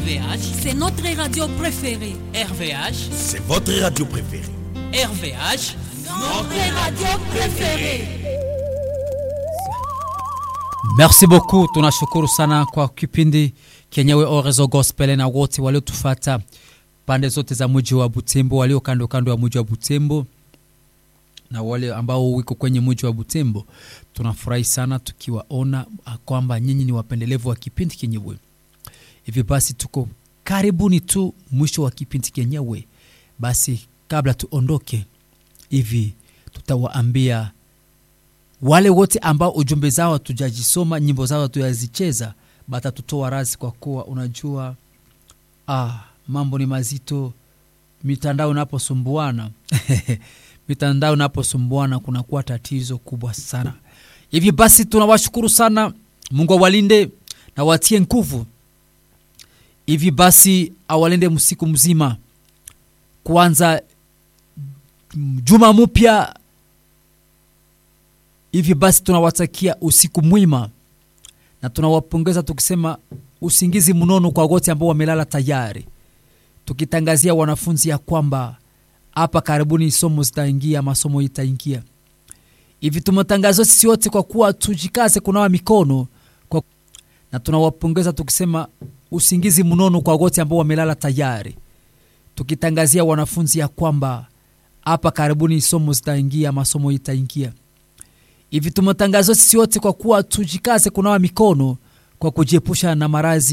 RVH, c'est notre radio préférée. RVH, C'est votre radio préférée. RVH. Notre radio préférée. Merci beaucoup, tunashukuru sana kwa kipindi kenyewe Orezo Gospel na wote waliotufata pande zote za mji wa Butembo, walio kando kando ya mji wa Butembo na wale ambao wiko kwenye mji wa Butembo. Tunafurahi sana tukiwaona kwamba nyinyi ni wapendelevu wa kipindi kenyewe. Hivi basi tuko karibuni tu mwisho wa kipindi kenyewe. Basi kabla tuondoke hivi, tutawaambia wale wote ambao ujumbe zao hatujajisoma nyimbo zao hatujazicheza batatutoa razi kwa kuwa unajua ah, mambo ni mazito mitandao inaposumbuana mitandao inaposumbuana kunakuwa tatizo kubwa sana hivi basi tunawashukuru sana mungu awalinde na watie nguvu hivi basi awalinde msiku mzima kwanza juma mpya hivi basi tunawatakia usiku mwima na tunawapongeza tukisema usingizi mnono kwa wote ambao wamelala tayari tukitangazia wanafunzi ya kwamba hapa karibuni somo zitaingia masomo itaingia hivi tumetangazwa sisi wote kwa kuwa tujikaze kunawa mikono kwa... na tunawapongeza tukisema usingizi mnono kwa wote ambao wamelala tayari tukitangazia wanafunzi ya kwamba hapa karibuni somo zitaingia masomo itaingia hivi tumetangazwa sisi wote kwa kuwa tujikaze kunawa mikono kwa kujiepusha na maradhi